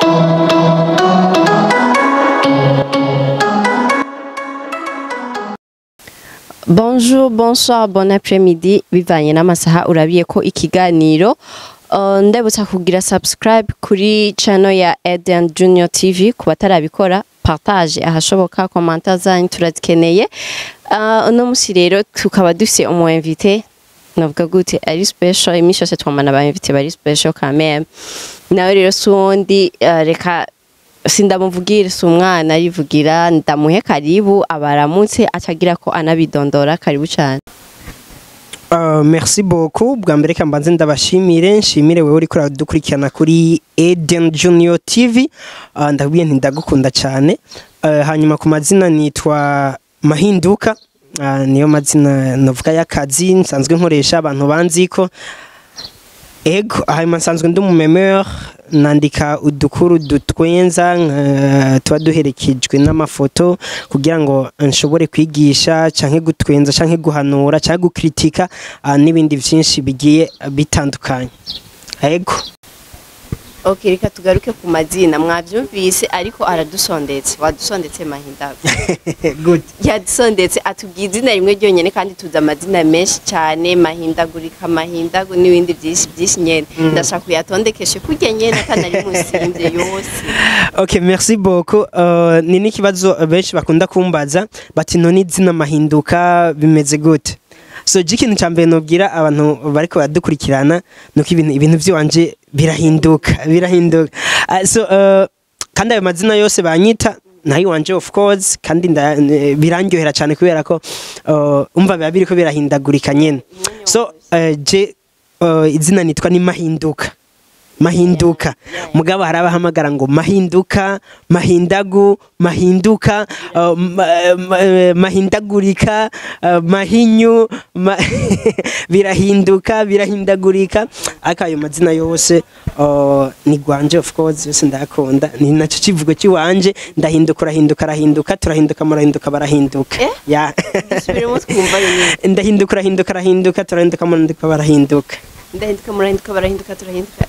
Bonjour, bonsoir, bon après-midi bivanye n'amasaha urabiye ko ikiganiro uh, ndabutsa kugira subscribe kuri channel ya Eden Junior TV ku batarabikora partage ahashoboka commentaire zanyu turazikeneye uh, uno musi rero tukaba dufise umu invité navuga gute ari special iminsi yose twamana ba invité bari special quand même nawe rero sundi uh, reka sindamuvugire si umwana yivugira ndamuhe karibu abaramutse acagira ko anabidondora karibu cyane Uh, merci beaucoup bwa mbere reka mbanze ndabashimire nshimire wewe uriko uradukurikirana kuri Eden Junior TV uh, ndabwiye nti ndagukunda cyane uh, hanyuma ku mazina nitwa Mahinduka uh, niyo mazina navuga y'akazi nsanzwe nkoresha abantu banziko ego hanyuma nsanzwe ndi umumemeur nandika udukuru dutwenza uh, tuba duherekejwe n'amafoto kugira ngo nshobore kwigisha canke gutwenza canke guhanura canke gukritika uh, n'ibindi vyinshi bigiye bitandukanye ego ok reka tugaruke ku mazina mwabyumvise ariko aradusondetse wadusondetse mahinda good yadusondetse atubwiye izina rimwe ryonyine kandi tuzi amazina menshi cyane mahindagurika mahindagu n'ibindi byinshi byinshi nyene ndashaka kuyatondekeshe kurya nyene atanari musimvye yose ok merci beaucoup uh, ni n'ikibazo benshi bakunda kumbaza bati none izina mahinduka bimeze gute so je ikintu ca mbere nobwira abantu bariko baradukurikirana nuko ibintu ibintu vy'iwanje birahinduka birahinduka uh, so uh, kandi ayo mazina yose banyita nayo iwanje of course kandi nda- eh, birandyohera cyane kubera ko uh, umva biba biriko birahindagurika nyene so uh, je uh, izina nitwa ni mahinduka mahinduka mugabo hari abahamagara ngo mahinduka mahindagu mahinduka uh, ma, ma, eh, mahindagurika uh, mahinyu ma birahinduka birahindagurika ariko ayo mazina yose uh, ni gwanje of course yose ndakunda ni naco kivugo kiwanje ndahinduka urahinduka arahinduka turahinduka murahinduka barahinduka Eh? ya dusubiremo twumva nyine ndahinduka urahinduka arahinduka turahinduka murahinduka barahinduka ndahinduka murahinduka barahinduka turahinduka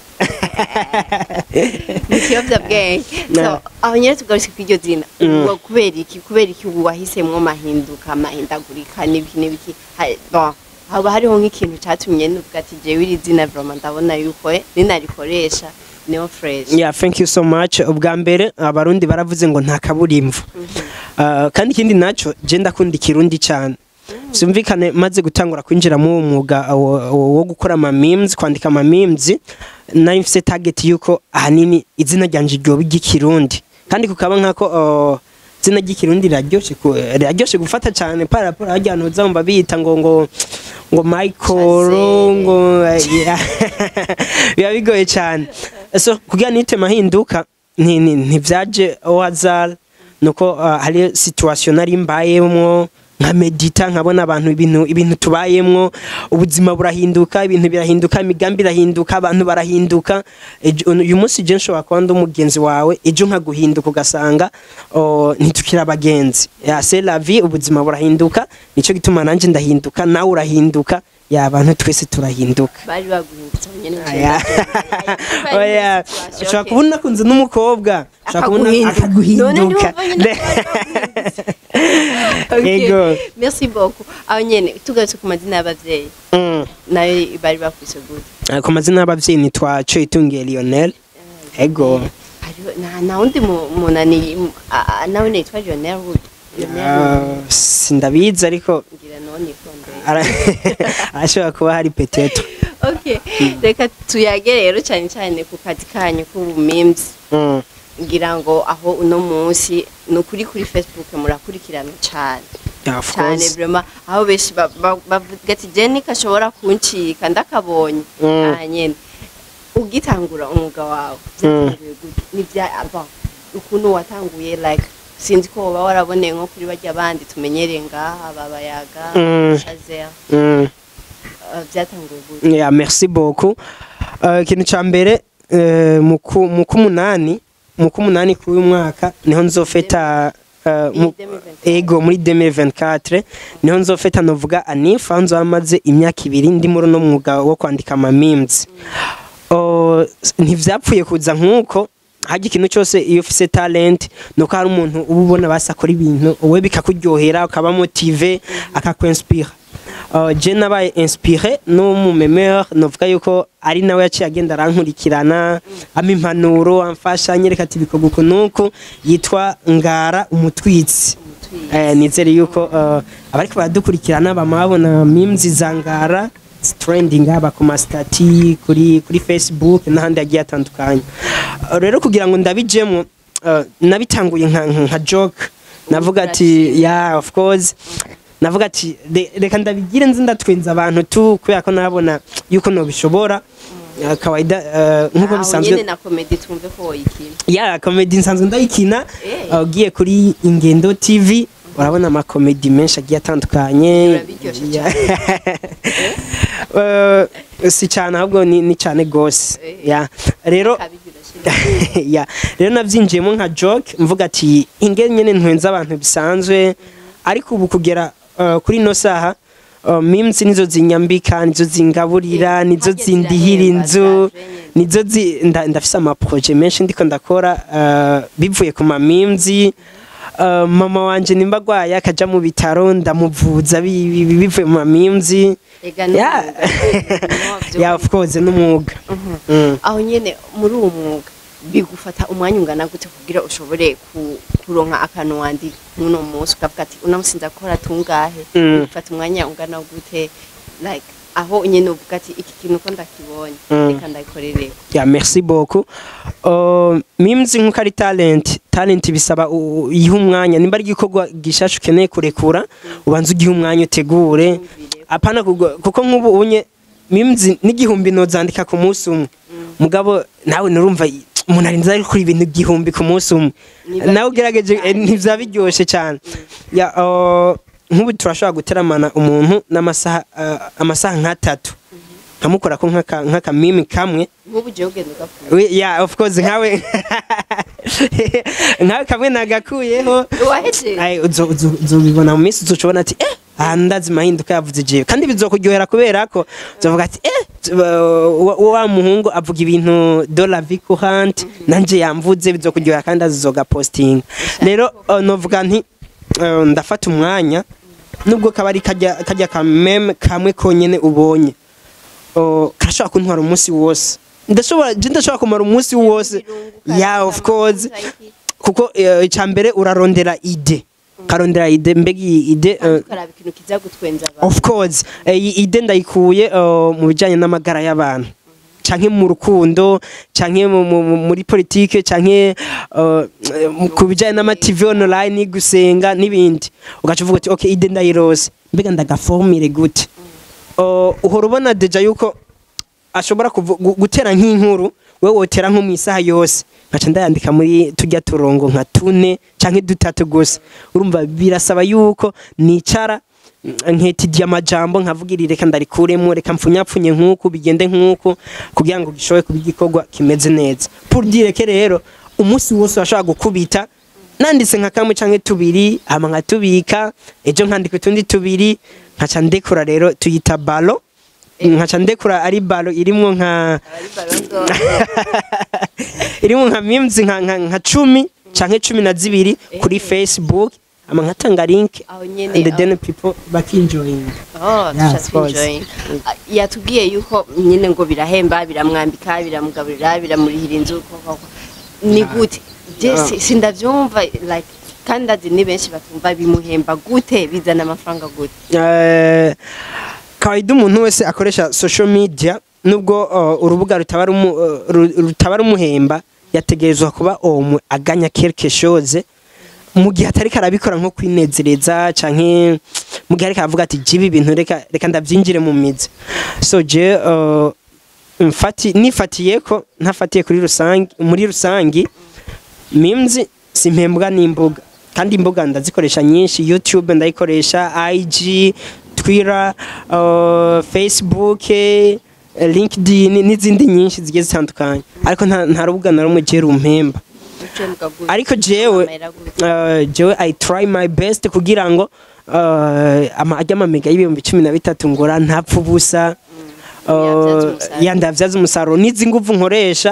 ni ikiyobyabwenge so aho nyine tugarutse ku iryo zina ubwo kubera iki kubera iki ubu wahisemwo mahinduka mahindagurika n'ibiki n'ibiki Ha- bon, haba hariho nk'ikintu catumye nuvuga ati jewe iri zina vraiment ndabona yuko eh, ninarikoresha niyo fresh yeah thank you so much ubwa mbere abarundi baravuze ngo nta kaburimbo uh, kandi ikindi naco je ndakunda ikirundi cyane vyumvikane maze gutangura kwinjira mu uwo mwuga wo- wo wo gukora ama memes kwandika ama memes nari mfise target yuko ahanini izina ryanje ryoba iry'ikirundi kandi kukaba nkako uh, izina ry'ikirundi riraryoshe ku- riraryoshe gufata cyane par rapport harya hantu uzumva bita ngo ngo ngo Michael Chazelle. ngo yeah. biba bigoye cyane so kugira nite mahinduka nti- nti- ntivyaje au hasard nuko uh, hari situation nari mbayemwo nka medita nkabona abantu ibintu ibintu tubayemwo ubuzima burahinduka ibintu birahinduka imigambi irahinduka abantu barahinduka Ejo- uyu munsi je nshobora kuba ndi umugenzi wawe ejo nkaguhinduka ugasanga oh, ntitukiri abagenzi ya c'est la vie ubuzima burahinduka nico gituma nanje ndahinduka nawe urahinduka ya abantu twese turahinduka bari baguhindutse aho nyene Aya. Oya, ushobora kubona unakunze n'umukobwa ushobora kubona akaguhinduka Ego. merci beaucoup aho nyene tugarutse ku mazina y'abavyeyi Mm. nayo bari bakwise gute Ah, ku mazina y'abavyeyi nitwa Coyitungiye Lionel ego hariho nta nta wundi mu- munani mu- a- a- nawe nitwa Lionel Wood Lionel Ah, Wood sindabizi ariko ngira nawe nitondeye ara- arashobora kuba hari peteto okay reka tuyage rero cyane cyane ku kazi kanyu k'ubumemes Mm. ngira ngo aho uno munsi ni ukuri kuri facebook murakurikirana cyane Yeah, of cyane course. vraiment aho benshi ba- ba- bavuga ati jeni kashobora kuncika ndakabonye Mm. aha nyene ugitangura umwuga wawe byatanguye gute nibya aba ukuntu watanguye like sinzi ko woba waraboneye nko kuri barya bandi tumenyereye ngaha babayaga Mm. shazer Mm. uh, byatanguye gute Yeah, merci beaucoup. Uh, ikintu ca mbere uh, mu ku- mu kumunani mu kumunani k'uyu mwaka niho nzofeta uh, mu- 2024. ego muri 2024 niho nzofeta novuga anifa nzo amaze imyaka ibiri ndi muri uno mwuga wo kwandika ama memes Uh, ntivyapfuye kuza nk'uko hajya ikintu cyose iyo ufise talent nuko hari umuntu uba ubona basi akora ibintu wowe bikakuryohera ukaba motive akakwenspira Uh, je nabaye inspiré n'umumemeur novuga yuko ari nawe yaciye agenda arankurikirana ama impanuro amfasha anyereka ati bikorwa uku nuku yitwa ngara umutwitsi eh, nizere yuko uh, abariko baradukurikirana bama babona memes za ngara trending haba ku mastati kuri kuri facebook n'ahandi hagiye hatandukanye Uh, rero kugira ngo ndabijemo uh, nabitanguye nka, nka nka joke navuga ati yeah of course navuga ati "Re- reka ndabigire nzi ndatwenza abantu tu kubera ko nabona yuko nobishobora Uh, kawaida uh, nk'uko aho bisanzwe nyene na komedi twumve ko woyikina ya komedi nsanzwe ndayikina Eh. uh, ugiye kuri ingendo tv urabona amakomedi menshi agiye atandukanye Birabiryoshe Ya. Uh, si cyane ahubwo ni, ni cyane gose Eh. ya rero Kabigira shira. ya rero nabyinjiyemo nka joke mvuga ati inge nyine ntwenza abantu bisanzwe ariko ubu kugera uh, kuri ino saha uh, memes nizo zinyambika nizo zingaburira Eh, nizo harya zindihira zirahemba, inzu ziraje nizo zi nda- ndafise amaproje menshi ndiko ndakora uh, bivuye ku ma memes uh, mama wanje nimba agwaye akaja mu bitaro ndamuvuza bi- bi- bi- bivuye mu ma memes Ega ni Yeah. umwuga. yeah of course n'umwuga Mhm. Mm. aho nyene muri uwo mwuga bigufata umwanya ungana gute kugira ushobore ku- kuronka akantu wandika muno munsi ukavuga ati uno munsi ndakora tungahe Mm. bigufata umwanya ungana gute like aho nyene uvuga ati iki kintu ko ndakibonye Mm. reka ndagikorere ya merci beaucoup uh, memes nkuko ari talent talent bisaba u- u- ihe umwanya nimba ari igikorwa gishasha ukeneye kurekura ubanza ugihe umwanya utegure Yumvire. apana kugwa- kuko nk'ubu unye memes n'igihumbi nozandika ku munsi umwe mugabo nawe nurumva i- umuntu arinze ari kuri ibintu igihumbi ku munsi umwe Niba nawe ugerageje eh, ntivya biryoshe cyane ya uh, nk'ubu turashobora guteramana umuntu n'amasaha uh, amasaha nk'atatu nkamukora ko nk'aka nk'aka meme kamwe nk'ubu jewe ugenda ugakura We, yeah, of course nkawe nkawe kamwe nagakuyeho wahejeje Ai, uzo- uzo- uzobibona mu minsi uzocubona ati eh aha ndazi mahinduka yavuze jewe kandi bizokuryohera kubera ko uzovuga ati eh t- wa- wa wa muhungu avuga ibintu de la vie courante nanje yamvuze bizokuryohera kandi azoga posting rero uh, novuga nti uh, ndafata umwanya nubwo kaba ari kajya kajya kameme kamwe konyene ubonye uh, karashobora kuntwara umunsi wose ndashobora je ndashobora kumara umunsi wose yeah of course kuko eh, icya mbere urarondera ide ukarondera ide mbega iyi ide eh, ukaraba ikintu kiza gutwenza abantu of course eh, iyi ide ndayikuye eh, mu bijyanye n'amagara y'abantu canke mu rukundo canke mu- mu- mu- muri politike canke eh, mu- ku bijyanye n'amativi online gusenga n'ibindi ugaca uvuga uti okay ide ndayirose mbega ndagaformire gute Eh, uhora ubona deja yuko ashobora kuvu- gu- gutera nk'inkuru we wotera nko mu isaha yose nkaca ndayandika muri tujya turongo nka tune canke dutatu gusa urumva birasaba yuko nicara mm, nketidiye amajambo nkavuga iri reka ndarikuremo reka mpfunyapfunye nk'uku bigende nk'uku kugira ngo gishobore kuba igikorwa kimeze neza pour dire que rero umunsi wose urashobora gukubita nanditse nka kamwe canke tubiri hama nkatubika ejo nkandika utundi tubiri nkaca ndekura rero tuyita balo nkaca ndekura ari balo irimwo nka abari barondo irimo nka memes nka, nka, nka cumi canke cumi na zibiri kuri facebook ama nkatanga link aho nyene and aho- then people bakinjoyinga Oh, Yeah, tusha of course. twinjoying. Ah, yatubwiye yuko nyine ngo birahemba biramwambika biramugaburira biramurihira inzu ko- ko- ko. ni gute je Yeah. si- sindavyumva like kandi ndazi ni benshi batumva bimuhemba gute bizana amafaranga gute Eh, kawaida umuntu wese akoresha social media nubwo uh, urubuga rutaba rumu- uh, ru- rutaba rumuhemba yategerezwa kuba omwe aganya quelque chose mu gihe atari karabikora nko kwinezereza canke mu gihe ariko aravuga ati jibi ibintu reka reka ndavyinjire mu mizi so je uh, mfati nifatiye ko ntafatiye kuri rusange muri rusangi memes simpembwa n'imbuga kandi imbuga ndazikoresha nyinshi youtube ndayikoresha ig twitter uh, facebook eh, linkedin n'izindi nyinshi zigiye zitandukanye ariko nta, nta rubuga na rumwe je rumpemba Ico mbwa gute? ariko jewe Amahera gute? uh, jewe i try my best kugira ngo uh, ama ajya amamega y'ibihumbi cumi na bitatu ngora ntapfa ubusa Yabyaza Uh, umusaruro. ya ndavyaza umusaruro n'izi nguvu nkoresha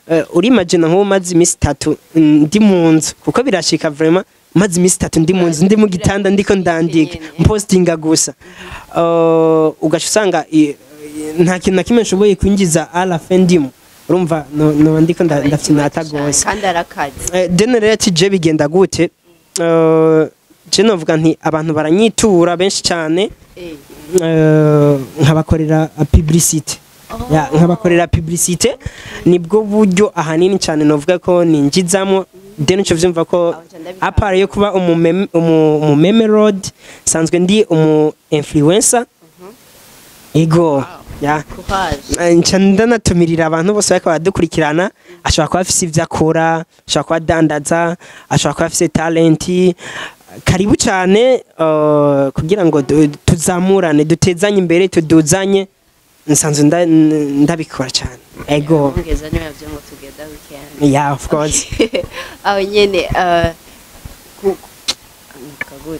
eh, urimagina nk'ubu maze iminsi itatu mm, ndi mu nzu kuko birashika vraiment maze iminsi itatu ndi mu nzu ndi mu gitanda ndiko ndandika mpostinga gusa Eh, ugaca usanga i- i- nta kintu na kimwe nshoboye kwinjiza alafe ndimo urumva no- noba ndiko nda- ndafyinata gose kandi arakaze Eh, dene rero ati je bigenda gute Eh, je novuga nti abantu baranyitura benshi cyane Eh. eh, nkabakorera publicity ya nkabakorera publicity nibwo buryo ahanini cyane novuga ko ninjizamo then uco vyumva ko Abaca ndabikanga. apart yo kuba umumeme umu- umumeme road sanzwe ndi umu influencer ego ya courage nca ndanatumirira abantu bose bariko baradukurikirana ashobora kuba afise ivyo akora ashobora kuba adandaza ashobora kuba afise talenti karibu cyane uh, kugira ngo du- tuzamurane dutezanye imbere tuduzanye nsanzwe nda- ndabikora cyane ego ongeza niyo yavyo ngo together we can yeah of course aho nyene eh, ku ku- kagute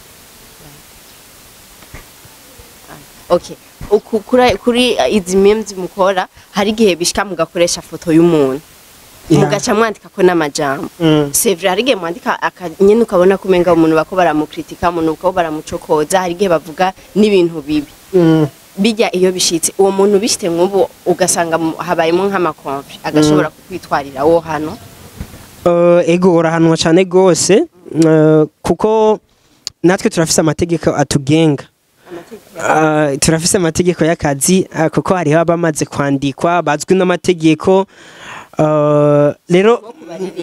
okay Uku- kuri kuri uh, izi memes mukora hari igihe bishika mugakoresha foto y'umuntu Yeah. mugaca mwandika ko n'amajambo Mm. c'est vrai hari igihe mwandika aka- nyene ukabona ko umenga umuntu bako baramukritika umuntu bako baramucokoza hari igihe bavuga n'ibintu bibi Mm. bijya iyo bishitse uwo muntu bishite nk'ubu ugasanga mu- habayemo nk'amakonfli agashobora kukwitwarira wo hano Uh, ego urahanwa cyane rwose uh, kuko natwe turafise amategeko atugenga Uh, turafise amategeko y'akazi uh, kuko hariho abamaze kwandikwa bazwi n'amategeko uh, rero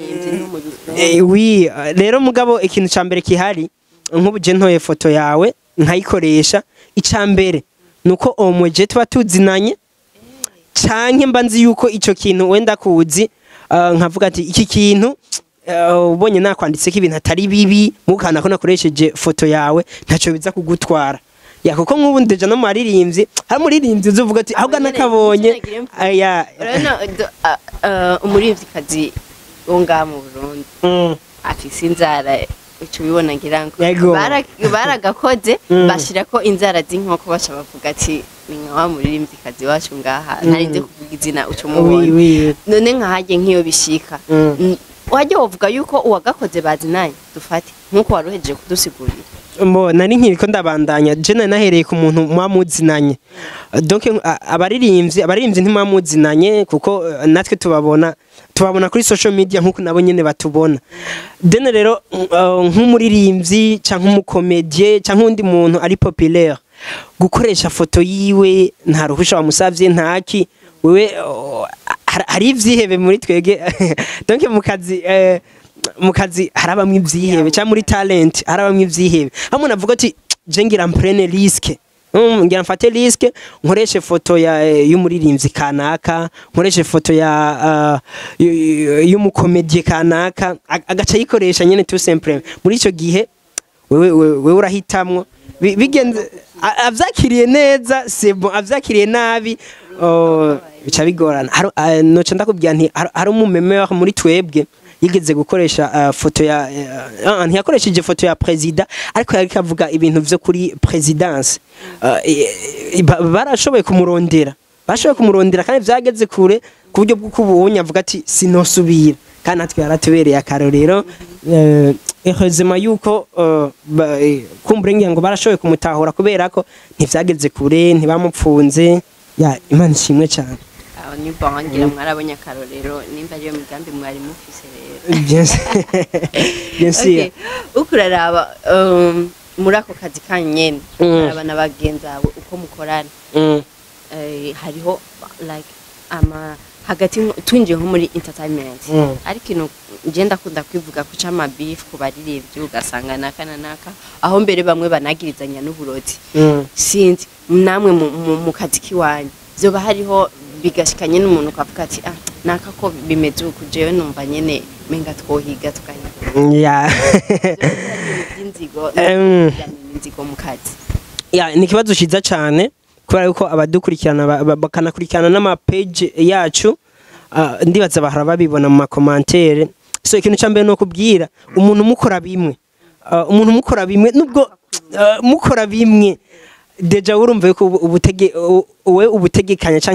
eh, wi uh, rero mugabo ikintu ca mbere kihari nk'ubu je ntoye foto yawe nkayikoresha ica mbere nuko omwe je tuba tuzinanye canke mba nzi yuko ico kintu wenda kuzi uh, nkavuga ati iki kintu uh, ubonye nakwanditseko ibintu atari bibi mukana ko nakoresheje foto yawe ntaco biza kugutwara ya kuko nk'ubu ndeja no mu maririmbyi hari umuririmbyi uzuvuga ati ahubwo nyene, nakabonye nyene agire mfu- aya urabona do- a- a- umuririmvyikazi wo ngaha mu burundi Mm. afise inzara uca ubibona ngira ngo Yego. Bara- baragakoze Mm. bashirako inzara z'inkoko baca bavuga ati ni nka wa muririmvyikazi wacu ngaha ntarinze kuvuga izina uca wi umubona wi none nkahajye nk'iyo bishika Mm. Mm, wajya wovuga yuko uwagakoze bazinanye dufate nk'uko waruhejeje kudusigurira mbo nari nkiriko ndabandanya je nari nahereye ku muntu muba muzinanye donc a- abaririmbyi abaririmbyi ntimuba muzinanye kuko eh, natwe tubabona tubabona kuri social media nk'uko nabo nyene batubona dene rero uh, nk'umuririmbyi canke umukomedie canke undi muntu ari populaire gukoresha foto yiwe nta ruhusha wamusavye ntaki wewe oh, har- hari ivyihebe muri twege donc mu kazi eh, mu kazi harabamwe ivyihebe cyangwa muri talent harabamwe ivyihebe hamwe navuga ati je ngira mprene risque Mm, ngira mfate risque nkoreshe foto ya eh, y'umuririmbyi kanaka nkoreshe foto ya uh, y- y- y'umukomedie kanaka ag- agaca yikoresha nyene tout simple muri ico gihe wewe wewe wewe urahitamwo Bi- bigenze a- avyakiriye neza c'est bon avyakiriye nabi oh, bica bigorana Hari- ah, noca ndakubwira nti hari- hari umumeme wa muri twebwe yigeze gukoresha uh, foto ya uh, ntiyakoresheje foto ya presida ariko yariko avuga ibintu vyo kuri presidence uh, i- i- ba- barashoboye kumurondera bashoboye kumurondera kandi vyageze kure ku buryo bw'uko ubonye avuga ati sinosubira kandi natwe yaratubereye akarorero eh, heureusement yuko eh, ba- eh, kumbura ngira ngo barashoboye kumutahura kubera ko ntivyageze kure ntibamupfunze ya imana ishimwe cyane aho ni bon ngira mwarabonye akarorero nimba ariyo migambi mwari mufise rero bien sûr bien sûr Okay. uko uraraba um, muri ako kazi kanyu nyene Mm. uraraba na bagenzi bawe uko mukorana Mm, eh, hariho like ama hagati nko- twinjiye nko muri entertainment Mm. ariko ikintu nje ndakunda kwivuga ku c'amabeef ku baririmbyi ugasanga naka na naka aho mbere bamwe banagirizanya n'uburozi mm. sinzi namwe mu- mu mu kazi kiwanyu vyoba hariho bigashikanye n'umuntu ukavuga ati ah naka ko bimeze uku jewe numva nyene menga twohiga tukahiga ya by'inzigo Em. inzigo mu kazi ya ni ikibazo cyiza cyane kubera yuko abadukurikirana ba- ba- bakanakurikirana n'amapeji yacu ah, ndibaza bahora babibona mu makomantere so ikintu cya mbere ni ukubwira umuntu umukora bimwe Ah, umuntu umukora bimwe nubwo ah, mukora bimwe deja urumva yuko ubu- ubutege u- wowe ubutegekanya canke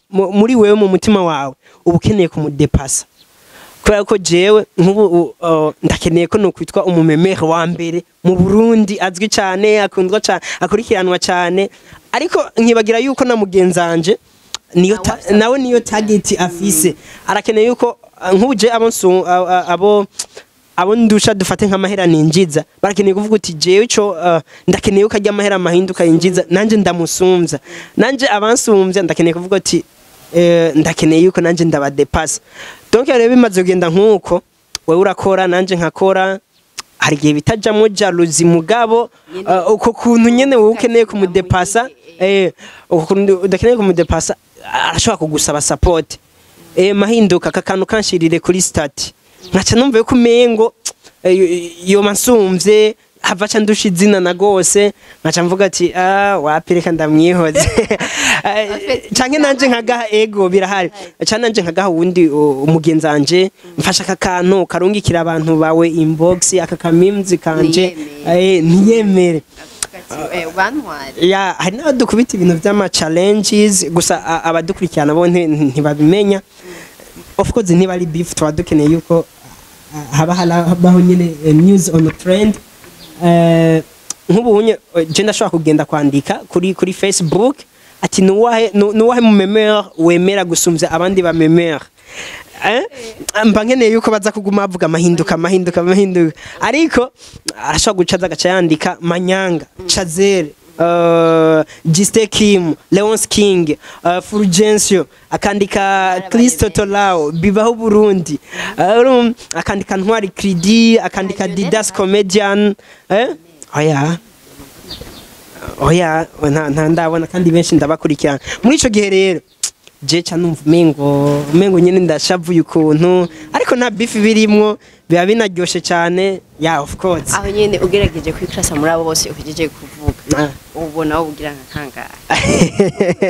mu- muri wewe mu mutima wawe uba ukeneye kumudepasa kubera ko jewe nk'ubu u- uh, ndakeneye ko nokwitwa umumemere wa mbere mu Burundi azwi cyane akundwa cyane akurikiranwa cyane ariko nkibagira yuko na mugenzanje niyo ta- Nawe nawe niyo target afise arakeneye yuko uh, nk'ubu je abo nsu- a- a- abo abo ndusha dufate nk'amahera ninjiza barakeneye kuvuga uti jewe ico uh, ndakeneye ko ajya amahera mahinduka yinjiza nanje ndamusumvya nanje abansumvya ndakeneye kuvuga uti eh, ndakeneye yuko nanje ndabadepasa donc rero bimaze kugenda nk'uko wewe urakora nanje nkakora hari igihe bitajamo jaluzi mugabo Nyene uh, uko kuntu nyene wowe ukeneye kumudepasa eh uko kuntu udakeneye kumudepasa arashobora kugusaba support eh mahinduka aka kantu kanshirire kuri stati nkaca numva yuko umengo eh, yo- yoma nsumvye hava ca ndusha izina na gose nkaca mvuga ati ah wapi reka ndamwihoze Eh, canke nanje nkagaha ego birahari canke nanje nkagaha wundi uh, umugenzi wanje mfasha aka kantu karungikira abantu bawe inbox aka kamimzi kanje Ntiyemere. eh, ntiyemere bantware ya hari n'abadukubita ibintu by'ama challenges gusa a- abadukurikirana bo nti- ntibabimenya of course niba ari beef tuba dukeneye yuko ah, haba harabaho nyine eh, news on the trend Eh, nk'ubu unye je ndashobora kugenda kwandika kuri kuri facebook ati nuwahe nu- nuwahe mu memere wemera gusumvya abandi ba memere Eh? mba nkeneye yuko baza kuguma bavuga amahinduka amahinduka amahinduka ariko arashobora guca aza agaca yandika manyanga chazere uh, Giste Kim, Leonce King, uh, Fulgencio, akandika Kristo Tolao, Bibaho Burundi, uh, um, akandika Ntwari Cridi, akandika Didas Comedian, eh? Oya. Oya, nta nta ndabona kandi benshi ndabakurikirana. Muri ico gihe rero je ca numva umengo umengo nyene ndashavuye ukuntu ariko nta beef birimwo biba binaryoshe cyane yeah of course aho nyene ugerageje kwikrasa muri abo bose uhejeje kuvuga Ah. ubona wowe ugira nka kangahe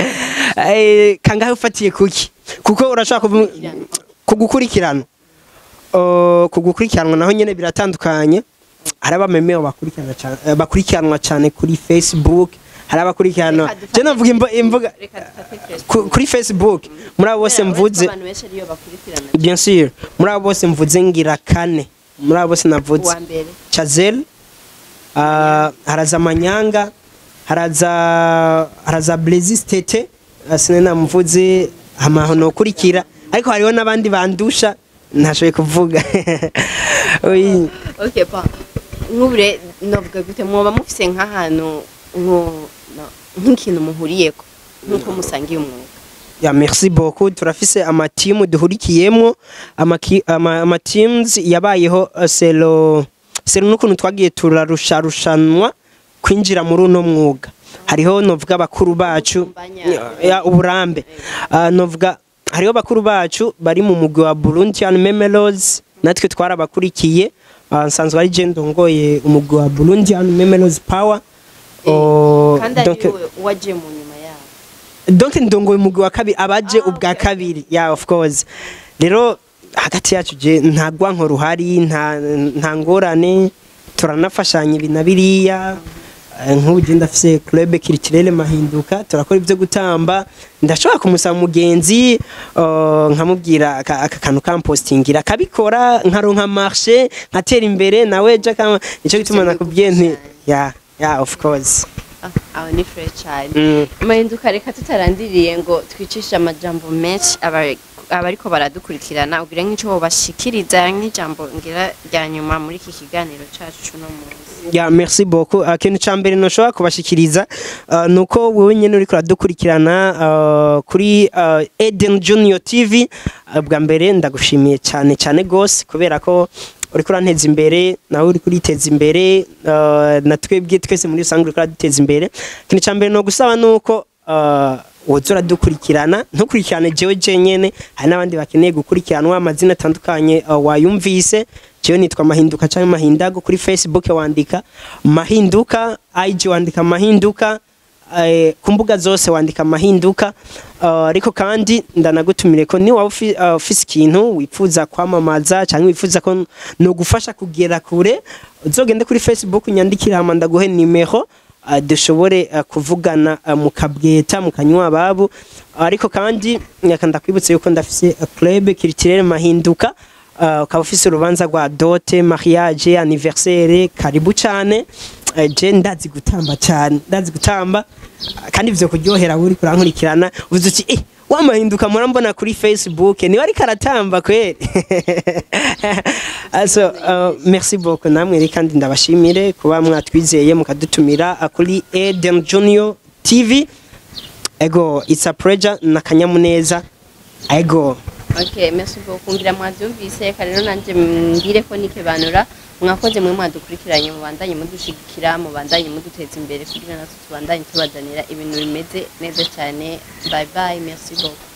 Eh, kangahe ufatiye kuki kuko urashobora kuvu- kugukurikirana Uh, kugukurikiranwa naho nyene biratandukanye hari abamemeo bakurikirana cane- eh, bakurikiranwa cyane kuri facebook hari abakurikiranwa Reka dufate- je navuga imbo- imvuga Reka dufate Facebook. ku- kuri facebook muri abo bose Kubera uretse ko mvuze abantu benshi ariyo bakurikirana bien sûr muri abo bose mvuze ngira kane muri abo bose navuze uwa mbere Chazel uh, haraza Manyanga haraza haraza Blazy Tete uh, sine namuvuze hama no kurikira ariko hariho n'abandi bandusha ntashoboye kuvuga Oyi. okay pa nk'ubure novuga gute mwoba mufise nk'ahantu nko- no- nk'ikintu muhuriyeko nk'uko musangiye umwuga ya merci beaucoup turafise amatimu duhurikiyemwo amaki- ama, ama teams yabayeho uh, selo selo n'ukuntu twagiye turarusharushanwa kwinjira muri uno mwuga hariho novuga bakuru bacu Ubumbanya. ya uburambe uh, novuga hariho bakuru bacu bari mu mugwi wa Burundian Memories natwe twarabakurikiye uh, nsanzwe ari je ndongoye umugwi wa Burundian Memories Power Oh, kandi donc- ari wowe waje mu nyuma yabo donc ndongoye umugwi wa kabiri abaje Ah, ubwa okay. kabiri yeah of course rero hagati yacu je nta gwanko ruhari nta nta ngorane turanafashanya ibi na biriya Eh, nk'ubu je ndafise club culturelle mahinduka turakora ibyo gutamba ndashobora kumusaba umugenzi uh, nkamubwira aka aka kantu kampostingira akabikora nkaronka marché nkatera imbere nawe je kama nico gituma nakubwiye nti yeah yeah of course Ah, aho ni fure cyane mm. mahinduka reka tutarandiriye ngo twicishe amajambo menshi aba- abariko baradukurikirana ubwire nk'icyo bobashikiriza nk'ijambo ngira rya nyuma muri iki kiganiro cacu cuno munsi ya merci beaucoup uh, ikintu ca mbere noshobora kubashikiriza uh, nuko wewe nyene uriko uradukurikirana uh, kuri uh, Eden Junior TV uh, bwa mbere ndagushimiye cyane cyane gose kubera ko uriko uranteza imbere nawe uriko uriteza imbere uh, na twebwe twese muri rusange uriko uraduteza imbere ikintu ca mbere no gusaba nuko uh, woza uradukurikirana ntukurikirane jewe jenyene hari n'abandi bakeneye gukurikiranwa amazina atandukanye uh, wayumvise jewe nitwa mahinduka cyangwa mahindago kuri facebook wandika mahinduka ig wandika mahinduka eh, ku mbuga zose wandika mahinduka uh, ariko kandi ndanagutumire ko ni waba ufi- uh, ufise ikintu wifuza kwamamaza cyangwa wifuza ko no gufasha kugera kure uzogende kuri facebook unyandikire hama ndaguhe nimero uh, dushobore uh, kuvugana uh, mukabweta mukanywa ababo ariko kandi nyaka ndakwibutsa yuko ndafise uh, club culturel mahinduka uh, ukaba ufise urubanza rwa dote mariage anniversaire karibu cane uh, je ndazi gutamba cyane ndazi gutamba uh, kandi ivyo kuryohera uri kurankurikirana uvuze uti eh wamahinduka mura mbona kuri facebook niwe ariko aratamba kweli also uh, merci beaucoup namwe rero kandi ndabashimire kuba mwatwizeye mukadutumira uh, kuri Eden Junior TV ego it's a pleasure nakanyamuneza ego Okay, merci beaucoup ngira mwavyumvise reka rero nanje mbire ko nikebanura mwakoze mwe mwadukurikiranye mubandanye mudushigikira mubandanye muduteza imbere kugira natwe tubandanye tubazanira ibintu bimeze neza cyane bye bye merci beaucoup